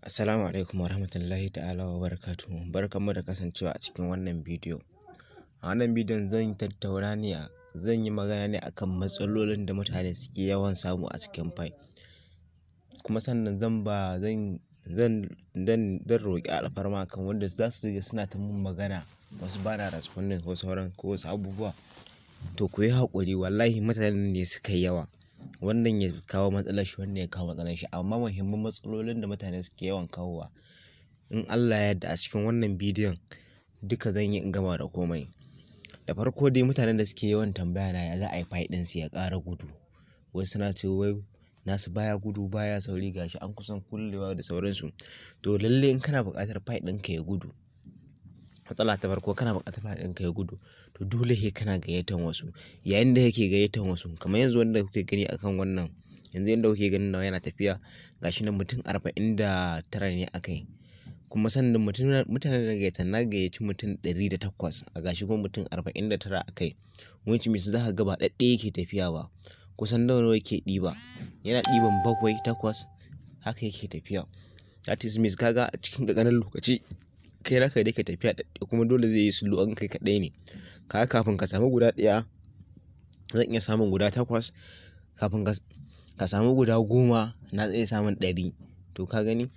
Assalamu alaikum warahmatullahi ta'ala wa barakatuhu. Barkanmu da kasancewa a cikin wannan bidiyo. A wannan bidiyon zan tattauna ne a zan yi magana ne akan matsalolin da mutane suke yawan samu a cikin fai. Kuma sannan zan ba zan zan zan zan roƙi alfarma kan wanda za su ga suna ta mun magana wasu ba na responding ko sauran ko wasu abubuwa. To ku yi haƙuri wallahi mutanen ne suka yi yawa. Wannan ya kawo matsalar shi wannan ya kawo matsalar shi amma muhimman matsalolin da mutane suke yawan kawowa in Allah ya yarda a cikin wannan bidiyon duka zan yi in gama da komai. Da farko dai mutanen da suke yawan tambaya na ya za a yi fai ɗin su ya ƙara gudu. Wasu suna cewa wai nasu baya gudu baya sauri gashi an kusan kullewa da sauransu. To lalle in kana buƙatar fai ɗinka ya gudu. Matsala ta farko kana buƙatar fai ɗinka ya gudu to dole he kana gayyatan wasu. Yayin da kake gayyatan wasu kamar yanzu wanda kuke gani akan wannan yanzu yanda kuke ganin nawa yana tafiya gashi nan mutum arba'in da tara ne a kai. Kuma sannan mutum mutanen da na gayyata na gayyaci mutum ɗari da takwas a gashi kuma mutum arba'in da tara a kai. Which means za ka ga ba ɗaɗɗaya yake tafiya ba. Kusan nawa nawa yake ɗiba. Yana ɗiban bakwai takwas haka yake tafiya. That is means ka ga a cikin ƙanƙanin lokaci kai naka da yake tafiya ɗaɗɗaya kuma dole zai yi slow in kai kaɗai ne. Kaga kafin ka samu guda ɗaya zan iya samun guda takwas kafin ka ka samu guda goma na iya samun ɗari. To ka gani?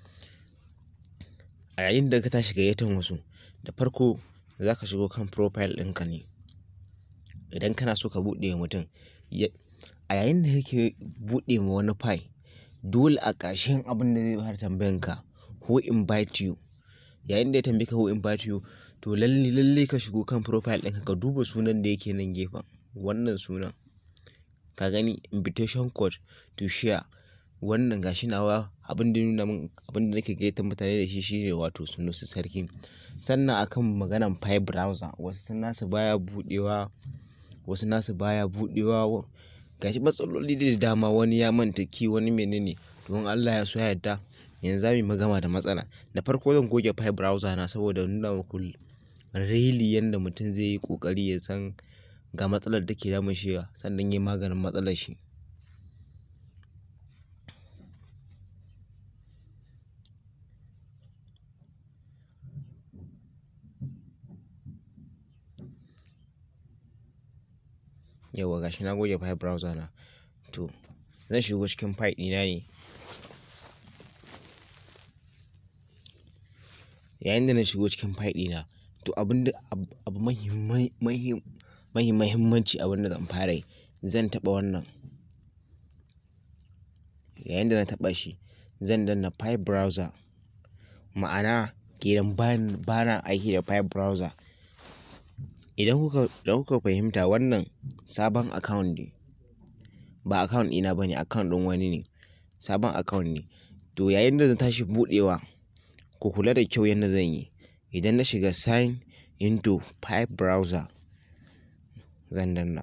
A yayin da ka tashi gayyatan wasu da farko za ka shigo kan profile ɗinka ne. Idan kana so ka buɗe wa mutum a yayin da kake buɗe ma wani fai dole a ƙarshen abin da zai fara tambayan ka who invite you. Yayin da ya tambaye ka who invite you to lalle lalle ka shigo kan profile ɗinka ka duba sunan da yake nan gefen wannan sunan. Ka gani invitation code to share wannan gashi nawa abin da ya nuna mun abin da nake gayyatan mutane da shi shine wato Sunusi Sarki. Sannan akan maganan fai browser wasu nasu baya buɗewa wasu nasu baya buɗewa gashi matsaloli da dama wani ya manta key wani mene ne. To in Allah ya so ya yarda yanzu za mu yi magana da matsala. Da farko zan goge fai browser na saboda nuna muku really yanda mutum zai yi ƙoƙari ya san ga matsalar da take damun shi sannan yayi maganin matsalar shi. Yauwa gashi na goge fai browser na. To zan shigo cikin fai ɗina ne. Yayin da na shigo cikin fai ɗina to abin da abu mahimman mahim mahi mahimmanci abin da zan fara yi zan taɓa wannan. Yayin da na taɓa shi zan danna fai browser ma'ana kenan bana bana aiki da fai browser. Idan kuka idan kuka fahimta wannan sabon account ne ba account ɗina bane account ɗin wani ne sabon account ne. To yayin da na tashi buɗewa ku kula da kyau yanda zan yi. Idan na shiga sign into fai browser zan danna.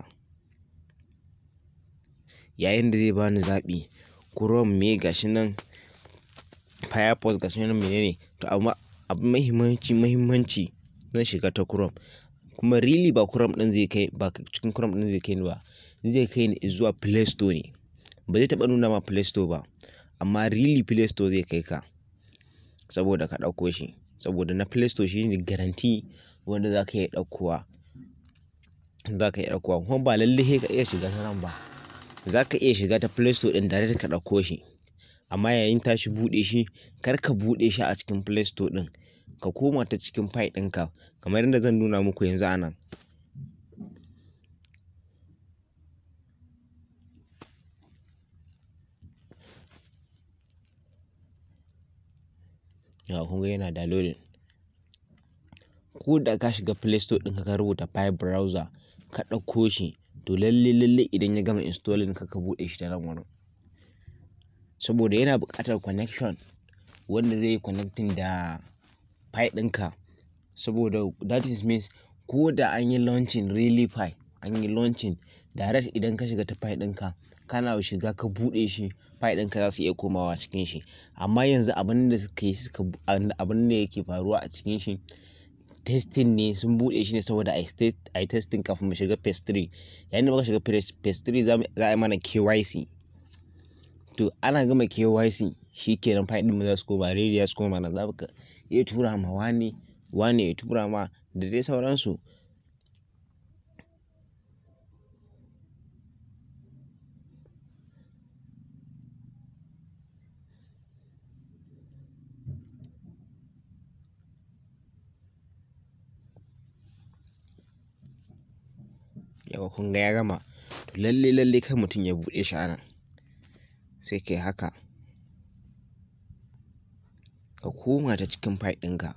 Yayin da zai bani zaɓi Chrome me gashi nan Firefox gashi nan mene ne to amma abu mahimmanci mahimmanci zan shiga ta Chrome. Kuma really ba Chrome ɗin zai kai ba cikin Chrome ɗin zai kai ni ba zai kai ni zuwa Play Store ne. Ba zai taɓa nuna ma Play Store ba amma really Play Store zai kai ka saboda ka ɗauko shi. Saboda na Play Store shine guarantee wanda za ka iya ɗauko wa za ka iya ɗauko wa kuma ba lalle he ka iya shiga ta nan ba. Za ka iya shiga ta Play Store ɗin direct ka ɗauko shi. Amma yayin tashi buɗe shi kar ka buɗe shi a cikin Play Store ɗin ka koma ta cikin fai ɗinka kamar yadda zan nuna muku yanzu a nan. Yauwa kun ga yana downloading. Ko da ka shiga Play Store ɗinka ka rubuta fai browser ka ɗauko shi to lalle lalle idan ya gama installing kar ka buɗe shi ta nan wurin. Saboda yana buƙatar connection wanda zai yi connecting da fai ɗinka. Saboda that is means ko da an yi launching really fai an yi launching direct idan ka shiga ta fai ɗinka kana shiga ka buɗe shi fai ɗinka za su iya komawa cikin shi. Amma yanzu abin da suka yi suka abin da yake faruwa a cikin shi testing ne sun buɗe shi ne saboda a yi testing kafin mu shiga phase three. Yayin da muka shiga phase three za a yi mana KYC. To ana gama KYC shi kenan file ɗin za su koma ready za su koma na za ka iya tura ma wane wane ya tura ma da dai sauransu yawa kun ga ya gama to lalle lalle kai mutum ya buɗe shi anan sai kai haka ka koma ta cikin file ɗinka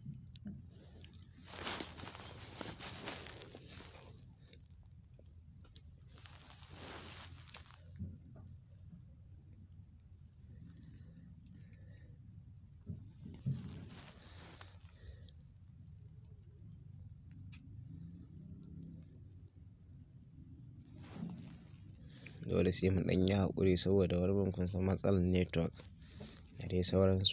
dole sai mun ɗan yi haƙuri saboda wani bin kun san matsalar network da dai sauransu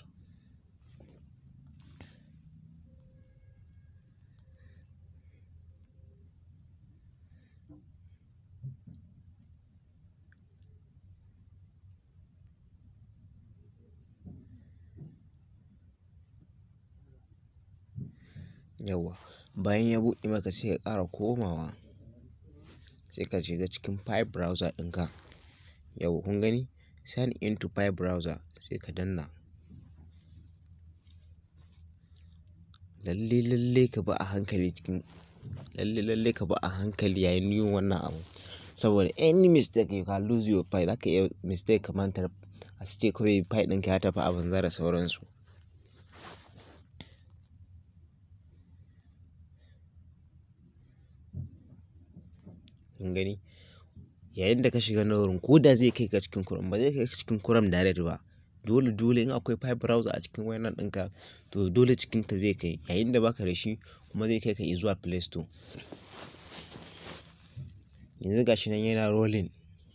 yawwa bayan ya buɗe maka sai ka ƙara komawa sai ka shiga cikin file browser ɗinka yau kun gani sign into file browser sai ka danna lalle lalle ka bi a hankali cikin lalle lalle ka bi a hankali yayin yin wannan abu saboda any mistake you can lose your file zaka iya mistake ka manta a ce kawai file ɗinka ya tafi a banza da sauransu kun gani yayin da ka shiga na wurin ko da zai kai ka cikin kuram ba zai kai ka cikin kuram direct ba dole dole in akwai file browser a cikin wayannan ɗinka to dole cikin ta zai kai yayin da baka da shi kuma zai kai ka zuwa play store yanzu gashi nan yana rolling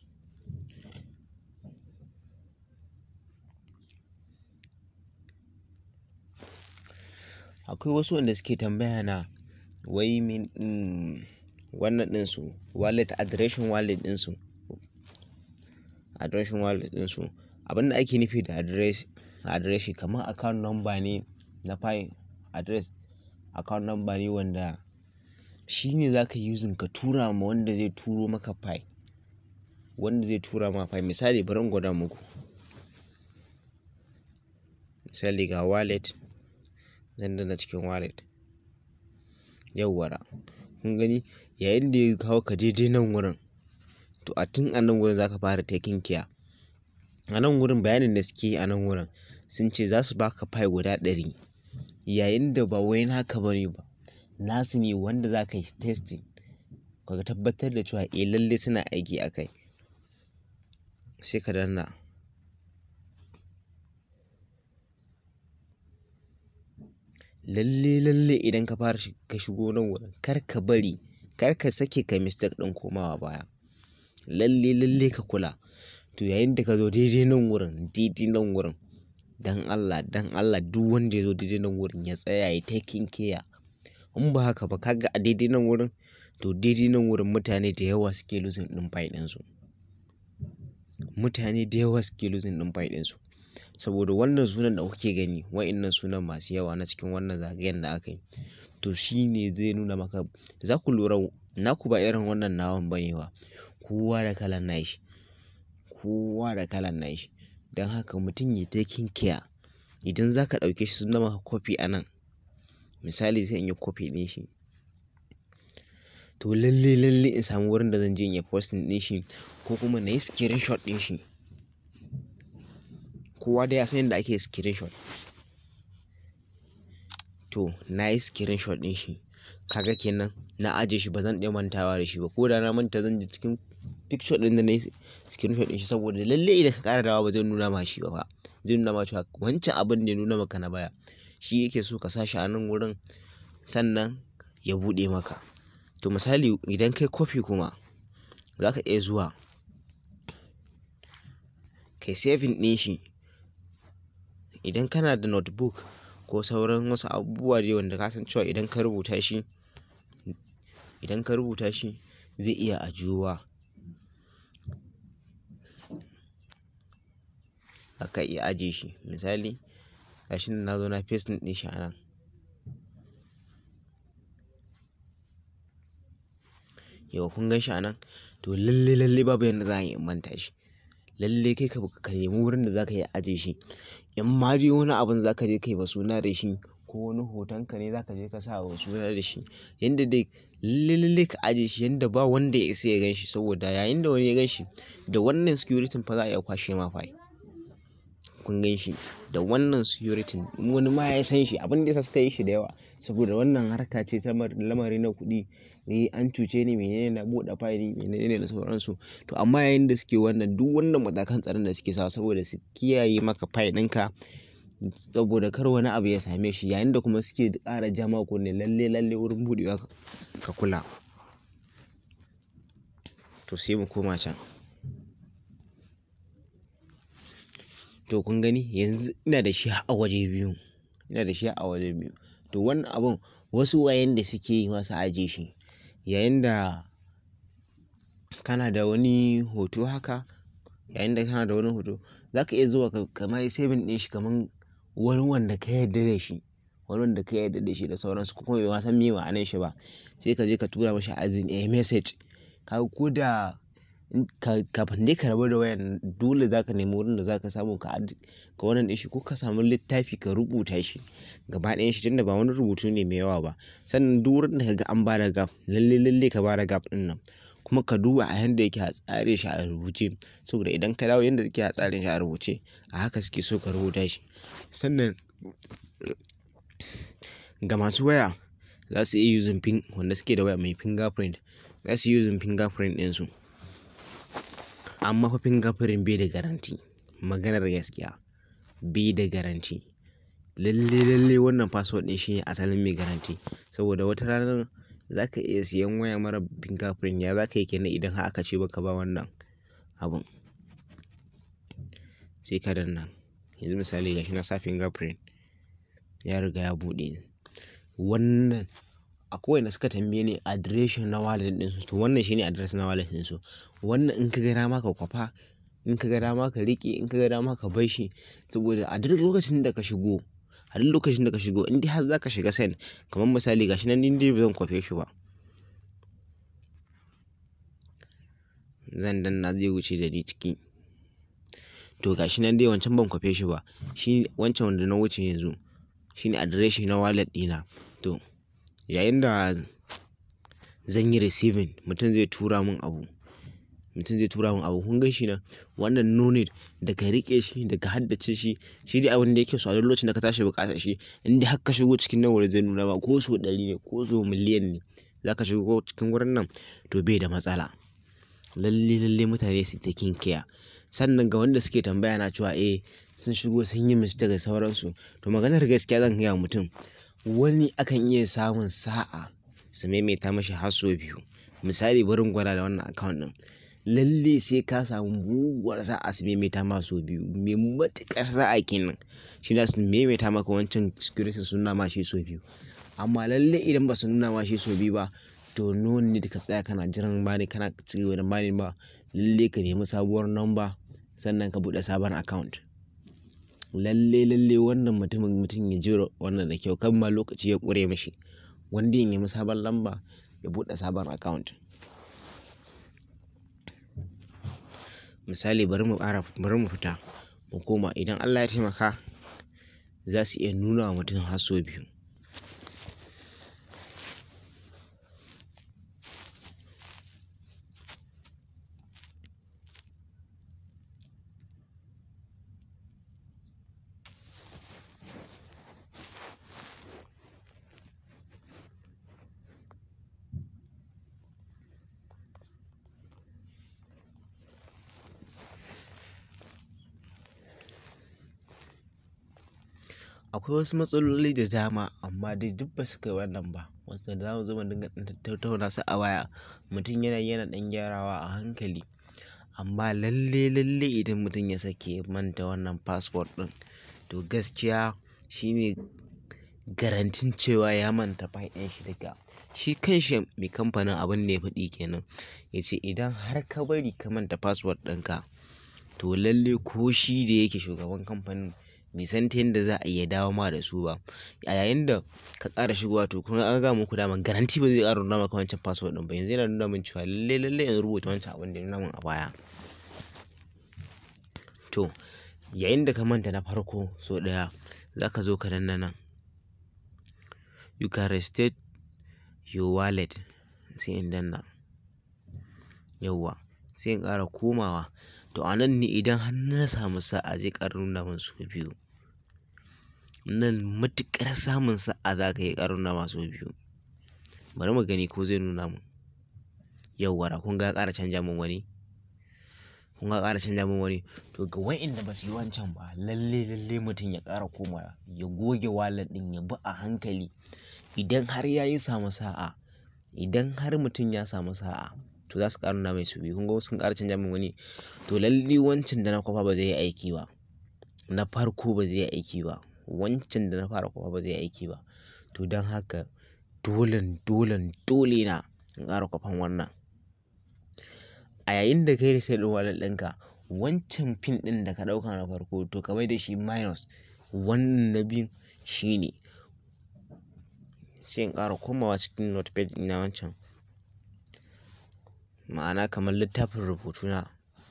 akwai wasu wanda suke tambaya na wai min wannan ɗinsu wallet adireshin wallet ɗinsu adireshin wallet ɗinsu abinda ake nufi da address adireshi kamar account number ne na file address account number ne wanda shi ne za ka using ka tura ma wanda zai turo maka file wanda zai tura ma file misali bari in gwada muku misali ga wallet zan danna cikin wallet yawwara kun gani yayin da ya kawo ka daidai nan wurin to a tun a nan wurin za ka fara taking care a nan wurin bayanin da suke a nan wurin sun ce za su baka file guda ɗari yayin da ba wai naka bane ba nasu ne wanda za ka yi testing ka tabbatar da cewa eh lalle suna aiki a kai sai ka danna lalle lalle idan ka fara ka shigo nan wurin kar ka bari kar ka sake ka mistake ɗin komawa baya lalle lalle ka kula to yayin da ka zo daidai nan wurin daidai nan wurin dan Allah dan Allah duk wanda ya zo daidai nan wurin ya tsaya ya taking care in ba haka ba kaga a daidai nan wurin to daidai nan wurin mutane da yawa suke losing ɗin file ɗinsu mutane da yawa suke losing ɗin file ɗinsu saboda wannan sunan da kuke gani wa'innan sunan masu yawa na cikin wannan zagayen da aka yi to shi ne zai nuna maka za ku lura naku ba irin wannan nawan ba ne ba kowa da kalan nashi kowa da kalan nashi don haka mutum ya taking care idan za ka ɗauke shi sun maka kofi a nan misali sai in yi kofi ɗin shi to lalle lalle in samu wurin da zan je in yi posting ɗin shi ko kuma na yi screenshot ɗin shi kowa da ya san yadda ake screenshot to na yi screenshot ɗin shi kaga kenan na aje shi ba zan iya mantawa da shi ba ko da na manta zan je cikin picture ɗin da na yi screenshot ɗin shi saboda lalle idan ka ƙara dawa ba zai nuna ma shi ba zai nuna ma cewa wancan abin da ya nuna maka na baya shi yake so ka sa shi a nan wurin sannan ya buɗe maka to misali idan kai kofi kuma za ka iya zuwa kai saving ɗin shi idan kana da notebook ko sauran wasu abubuwa dai wanda ka san cewa idan ka rubuta shi idan ka rubuta shi zai iya ajiyuwa zaka iya ajiye shi misali gashi nan na zo na paste ɗin shi a nan yau kun gan shi a nan to lalle lalle babu yadda za a yi in manta shi lalle kai ka ka nemi wurin da zaka iya ajiye shi in ma dai wani abun zaka je kai ba suna da shi ko wani hoton ka ne zaka je ka sa wa suna da shi yanda dai lalle lalle ka ajiye shi yanda ba wanda ya isa ya gan shi saboda yayin da wani ya gan shi da wannan security fa za a iya kwashe ma fa kun gan shi da wannan security wani ma ya san shi abin da yasa suka yi shi da yawa saboda wannan harka ce ta lamari na kuɗi eh an cuce ni menene na buɗe fayili menene da sauransu to amma yayin da suke wannan duk wannan matakan tsaron da suke sawa saboda su kiyaye maka fayil ɗinka saboda kar wani abu ya same shi yayin da kuma suke ƙara jama ko ne lalle lalle wurin buɗewa ka kula to sai mu koma can to kun gani yanzu ina da shi a waje biyu ina da shi a waje biyu to wannan abun wasu wayan da suke yi wasu aje shi yayin da kana da wani hoto haka yayin da kana da wani hoto za ka iya zuwa ka kama yi saving ɗin shi kaman wani wanda ka yarda da shi wani wanda ka yarda da shi da sauransu ko kuma bai ma san me ma'anar shi ba sai ka je ka tura mashi azin a message ka ko da kafin dai ka rabu da wayan dole za ka nemi wurin da za ka samu ka ka wannan ɗin shi ko ka samu littafi ka rubuta shi gaba ɗayan shi tunda ba wani rubutu ne mai yawa ba sannan duk wurin da ka ga an bada gap lalle lalle ka bada gap ɗin nan kuma ka duba a yanda yake a tsare shi a rubuce saboda idan ka dawo yanda yake a tsare shi a rubuce a haka suke so ka rubuta shi sannan ga masu waya za su iya using pin wanda suke da waya mai fingerprint za su yi using fingerprint ɗinsu amma fa fingerprint bai da garanti maganar gaskiya bai da garanti lalle lalle wannan password ɗin shine asalin mai garanti saboda wata ranar za ka iya siyan waya mara fingerprint ya za ka yi kenan idan har aka ce baka ba wannan abun sai ka danna yanzu misali gashi na sa fingerprint ya riga ya buɗe wannan akwai wanda suka tambaye ni adireshin na wallet ɗinsu to wannan shine address na wallet ɗinsu wannan in ka ga dama ka kwafa in ka ga dama ka riƙe in ka ga dama ka bar shi saboda a duk lokacin da ka shigo a duk lokacin da ka shigo in dai har za ka shiga send kamar misali gashi nan din dai ba zan kwafe shi ba zan danna zai wuce da ni ciki to gashi nan dai wancan ban kwafe shi ba shi wancan wanda na wuce yanzu shine adireshi na wallet ɗina to yayin da zan yi receiving mutum zai tura min abu mutum zai tura min abu kun gan shi nan wannan no need da ka riƙe shi da ka haddace shi shi dai abin da yake so a duk lokacin da ka tashi buƙatar shi in dai har ka shigo cikin nan wurin zai nuna ma ko so ɗari ne ko so miliyan ne za ka shigo cikin wurin nan to bai da matsala lalle lalle mutane su ta kiya sannan ga wanda suke tambaya na cewa eh sun shigo sun yi mistake da sauransu to maganar gaskiya zan gaya mutum wani akan iya samun sa'a su maimaita mashi har sau biyu misali barin gwada da wannan account ɗin lalle sai ka samu muguwar sa'a su maimaita ma sau biyu mai matuƙar sa'a kenan shi da su maimaita maka wancan security sun nuna ma shi sau biyu amma lalle idan ba su nuna ma shi sau biyu ba to no need ka tsaya kana jiran bani kana ci gaba da bani ba lalle ka nemi sabuwar number sannan ka buɗe sabon account lalle lalle wannan mutumin mutum ya jira wannan da kyau kan ma lokaci ya ƙure mishi wanda ya nemi sabon lamba ya buɗe sabon account misali bari mu ƙara bari mu fita mu koma idan Allah ya taimaka za su iya nuna wa mutum har sau biyu akwai wasu matsaloli da dama amma dai duk ba su kai wannan ba wasu da za mu zo mu dinga tattauna su a waya mutum yana yana ɗan gyarawa a hankali amma lalle lalle idan mutum ya sake manta wannan passport ɗin to gaskiya shine garantin cewa ya manta ɗin shi daga shi kanshi mai kamfanin abin da ya faɗi kenan ya ce idan har ka bari ka manta passport ɗinka to lalle ko shi da yake shugaban kamfanin bai san ta yadda za a iya dawo ma da su ba a yayin da ka ƙara shigowa to kun an ga muku dama garanti ba zai ƙara nuna maka wancan password ɗin ba yanzu yana nuna min cewa lalle lalle in rubuta wancan abin da ya nuna min a baya to yayin da ka manta na farko so ɗaya za ka zo ka danna nan you can restate your wallet sai in danna yauwa sai in ƙara komawa to a nan ne idan har na samu sa'a zai ƙara nuna min su biyu nan matuƙar samun sa'a za ka yi ƙara nuna ma su biyu bari mu gani ko zai nuna min yauwa da kun ga ya ƙara canja min wani kun ga ƙara canja min wani to ga wa'inda ba su yi wancan ba lalle lalle mutum ya ƙara komawa ya goge wallet ɗin ya bi a hankali idan har ya yi samu sa'a idan har mutum ya samu sa'a to za su ƙara nuna mai su biyu kun ga sun ƙara canja min wani to lalle wancan da na kwafa ba zai yi aiki ba na farko ba zai yi aiki ba wancan da na fara kwafa ba zai yi aiki ba to don haka dolen dolen dole na in ƙara kwafan wannan a yayin da kai reset ɗin wallet ɗinka wancan pin ɗin da ka ɗauka na farko to ka mai da shi minus wannan na biyun shine sai in ƙara komawa cikin notepad ina wancan ma'ana kamar littafin rubutu na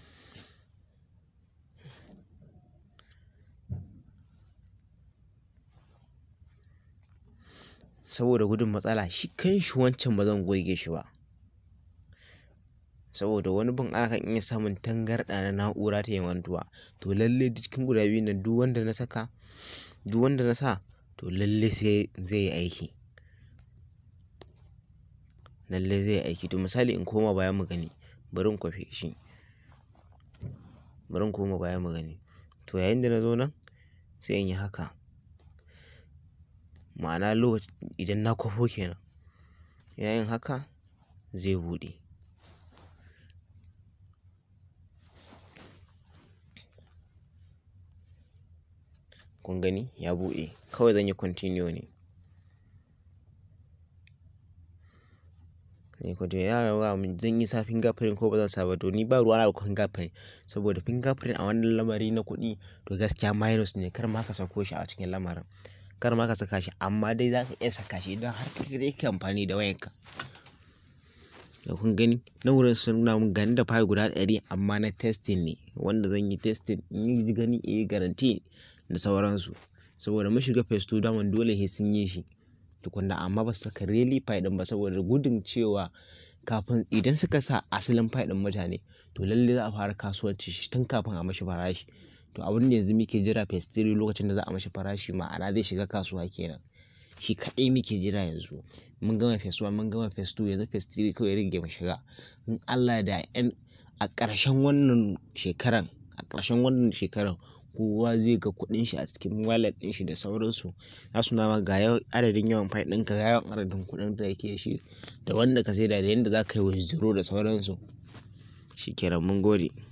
saboda gudun matsala shi kan shi wancan ba zan goge shi ba saboda wani bin ana kan iya samun tangarɗa na na'ura ta yi mantuwa to lalle cikin guda biyun nan duk wanda na saka duk wanda na sa to lalle sai zai yi aiki lalle zai yi aiki to misali in koma baya mu gani bari in kwafe shi bari in koma baya mu gani to yayin da na zo nan sai in yi haka ma'ana lokacin idan na kwafo kenan yayin haka zai buɗe kun gani ya buɗe kawai zan yi continue ne ne ko ya rawa min zan yi sa fingerprint ko ba zan sa ba to ni ba ruwa na da fingerprint saboda fingerprint a wannan lamari na kuɗi to gaskiya minus ne kar ma ka sako shi a cikin lamarin kar ma ka saka shi amma dai za ka iya saka shi idan har ka dai ka amfani da wayanka da kun gani na wurin sun nuna mun gani da file guda ɗari amma na testing ne wanda zan yi testing in yi gani eh garanti da sauransu saboda mun shiga phase 2 daman dole sai sun yi shi tukunna amma ba su saka really file din ba saboda gudun cewa kafin idan suka sa asalin file din mutane to lalle za a fara kasuwanci shi tun kafin a mashi farashi to abin da yanzu muke jira phase 3 lokacin da za a mashi farashi ma'ana zai shiga kasuwa kenan shi kaɗai muke jira yanzu mun gama phase 1 mun gama phase 2 yanzu phase 3 kawai rage mu shiga in Allah da yan a ƙarshen wannan shekaran a ƙarshen wannan shekaran kowa zai ga kuɗin shi a cikin wallet ɗin shi da sauransu za su nama ga adadin yawan file ɗinka ga yawan adadin kuɗin da yake shi da wanda ka saida da yadda za ka yi withdraw da sauransu shi kenan mun gode